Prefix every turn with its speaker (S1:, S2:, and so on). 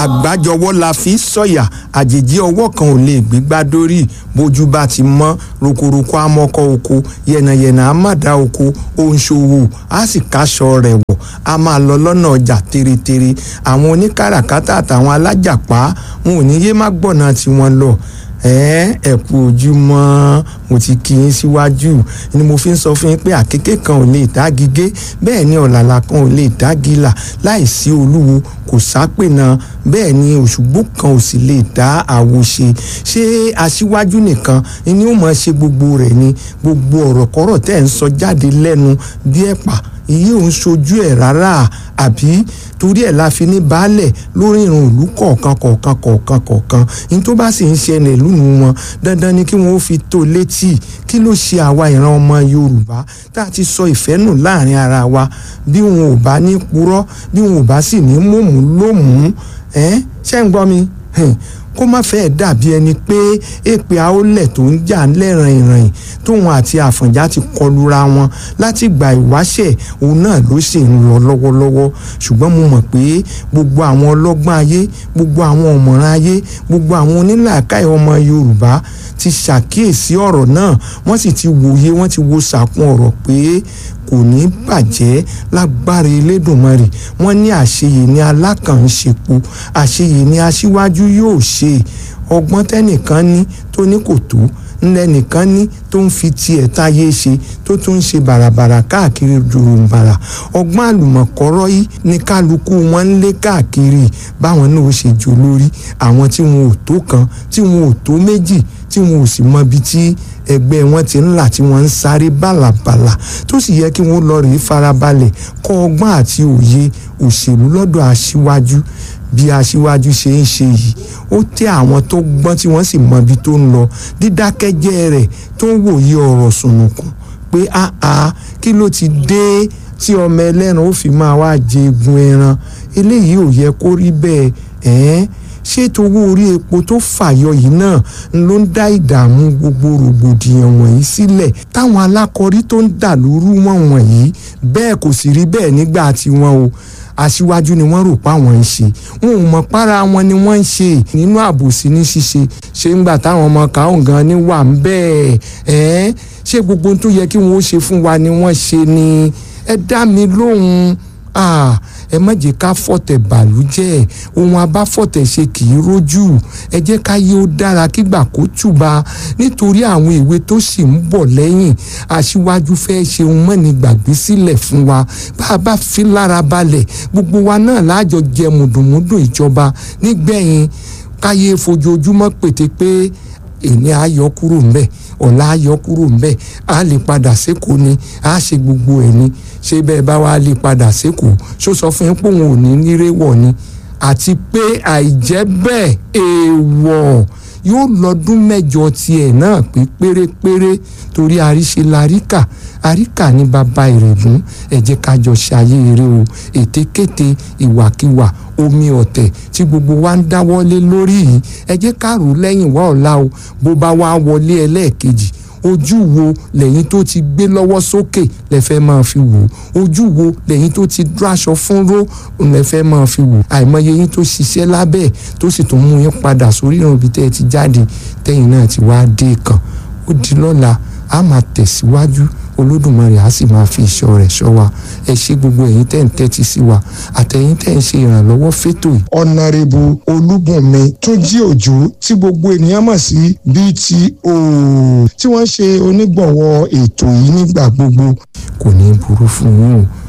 S1: àgbájọwọ́ la fi sọ̀yà àjèjì ọwọ́ kan ò lè gbégbá dórí bójú bá ti mọ́ rokoroko amọ́kọ́ oko yẹ̀nàyẹ̀nà amádà oko òǹṣòwò á sì káṣọ rẹ̀ wọ̀ a máa lọ lọ́nà ọjà tèrètèrè àwọn oníkàràkátà àtàwọn alájàpá wọn ò ní yé má gbọ̀nà tiwọn lọ ẹ ẹ kú ojúmọ́ mo ti kí yín síwájú ni mo fi ń sọ fún yín pé àkékè kan ò lè dágigé bẹ́ẹ̀ ni ọ̀làlà kan ò lè dágìlà láìsí olúwo kò sápèna bẹ́ẹ̀ ni òṣùgbó kan ò sì lè dá àwo ṣe ṣé aṣíwájú nìkan ni ó mọ̀ ṣe gbogbo rẹ̀ ni gbogbo ọ̀rọ̀ kọ́rọ̀ tẹ́ ń sọ jáde lẹ́nu bí ẹ̀pà iye òun ṣojú ẹ̀ rárá àbí torí ẹ̀ la fi ní baálẹ̀ lórí ìrùn ìlú kọ̀ọ̀kan kọ̀ọ̀kan kọ̀ọ̀kan kọ̀ọ̀kan ní tó bá sì ń ṣẹlẹ̀ lónìí wọn dandan ni kí wọ́n ó fi tó létí kí ló ṣe àwa ìran ọmọ Yorùbá tá a ti sọ ìfẹ́ nù láàrin ara wa bí wọn ò bá ní purọ́ bí wọn ò bá sì ní mòmù lómùú ẹ́ ṣẹ́ ń gbọ́ mi kó má fẹ́ẹ́ dàbí ẹni pé èpè àólẹ̀ tó ń jà lẹ́ràn ìrìn tóun àti àfọ̀njá ti kọlura wọn láti gba ìwáṣẹ̀ òun náà ló sì ń lọ lọ́wọ́lọ́wọ́ ṣùgbọ́n mo mọ̀ pé gbogbo àwọn ọlọ́gbọ́n ayé gbogbo àwọn ọ̀mọ̀ràn ayé gbogbo àwọn onílàákàyè ọmọ Yorùbá ti ṣàkíyèsí ọ̀rọ̀ náà wọ́n sì ti wòye wọ́n ti wo sàkún ọ̀rọ̀ pé kò ní bàjẹ́ lágbára Elédùmarè wọ́n ní àṣeyè ní alákànṣepo àṣeyè ní aṣíwájú yóò ṣe ọgbọ́n tẹ́nìkan ní tó ní kò tó ńlẹ́nìkan ní tó ń fi tiẹ̀ táyé ṣe tó tún ń ṣe bàràbàrà káàkiri dùrùmbàrà ọgbọ́n àlùmọ̀kọ́rọ́ yìí ní kálukú wọn ń lé káàkiri báwọn náà ó ṣe jò lórí àwọn tí wọn ò tó kan tí wọn ò tó méjì tí wọn ò sì mọ ibi tí ẹgbẹ́ wọn ti ń là tí wọ́n ń sáré bàlàbàlà tó sì yẹ kí wọ́n lọ rèé farabalẹ̀ kọ́ ọgbọ́n àti òye òṣèlú lọ́dọ̀ aṣíwájú bí aṣíwájú ṣe ń ṣe yìí ó tẹ́ àwọn tó gbọ́n tí wọ́n sì mọ ibi tó ń lọ dídákẹ́jẹ́ rẹ̀ tó ń wòye ọ̀rọ̀ sùnùkùn pé áá kí ló ti dé tí ọmọ ẹlẹ́ran ó fi máa wá jẹ egun ẹran eléyìí ò yẹ kó rí bẹ́ẹ̀ ẹ̀ẹ́n ṣé towó orí epo tó fàyọ yìí náà ló ń dá ìdààmú gbogbo rògbòdìyàn wọ̀nyí sílẹ̀ táwọn alákọ̀rí tó ń dà lóru wọn wọ̀nyí bẹ́ẹ̀ kò sì rí bẹ́ẹ̀ nígbà tiwọn o aṣíwájú ni wọ́n rò pa wọ́n ń ṣe wọn ò mọ̀ para wọn ni wọ́n ń ṣe nínú àbòsí ní ṣíṣe ṣé ńgbà táwọn ọmọ káwọn gan ni wà ń bẹ́ẹ̀ ẹ́ ṣé gbogbo ohun tó yẹ kí wọ́n ó ṣe fún wa ni wọ́n ṣe ni ẹ dá mi lóhùn ẹ má jẹ́ ká fọ̀tẹ̀ bàlújẹ́ ohun abáfọ̀tẹ̀ ṣe kì í rójú ẹ jẹ́ ká yé ó dára kígbà kó tùbà nítorí àwọn ìwé tó sì ń bọ̀ lẹ́yìn aṣíwájú fẹ́ ṣe ohun mọ́ni gbàgbé sílẹ̀ fún wa bá a bá fi lára balẹ̀ gbogbo wa náà láàjọ jẹ mùdùnmúdùn ìjọba nígbẹ̀yìn káyé fojoojúmọ́ pété pé èmi á yọ kúrò ńbẹ̀ ọ̀la á yọ kúrò ńbẹ̀ á lè padà sékòó ni á ṣe gbogbo ẹ̀ ni ṣé bẹ́ẹ̀ bá wá lè padà sékòó ṣó sọ fún yín pé òun ò ní nírè wọ̀ ni àti pé àìjẹ́ bẹ́ẹ̀ èèwọ̀ yóò lọ́dún mẹ́jọ tiẹ̀ náà pé pérépéré torí àríṣe laríkà àríkà ní bàbá ìrègùn ẹ jẹ́ ká jọ ṣayé eré o ètekéte ìwàkiwà omi ọ̀tẹ̀ tí gbogbo wa ń dáwọ́lé lórí yìí ẹ jẹ́ ká rò lẹ́yìn wá ọ̀la o bó bá wá wọlé ẹlẹ́ẹ̀kejì ojú wo lẹ́yìn tó ti gbé lọ́wọ́ sókè lẹ́fẹ́ máa fi wò ojú wo lẹ́yìn tó ti dúráṣọ fúnró lẹ́fẹ́ máa fi wò àìmọye yín tó ṣiṣẹ́ lábẹ́ tó sì tún mú yín padà sórí ìrùn ibi tẹ́ ẹ ti jáde tẹ́yìn náà ti wá dé kan ó di lọ́la a máa tẹ̀síwájú olódùmarè á sì máa fi ìṣọ́ rẹ̀ ṣọ́ wa ẹ ṣe gbogbo ẹ̀yin tẹ́ ń tẹ́tí sí wa àtẹ̀yin tẹ́ ń ṣe ìrànlọ́wọ́ fétò yìí. ọ̀nàrẹ́bù olúbùnmi túnjí òjò tí gbogbo ènìyàn mọ̀ sí BTO tí wọ́n ṣe onígbọ̀wọ́ ètò yìí nígbà gbogbo kò ní burú fún yín o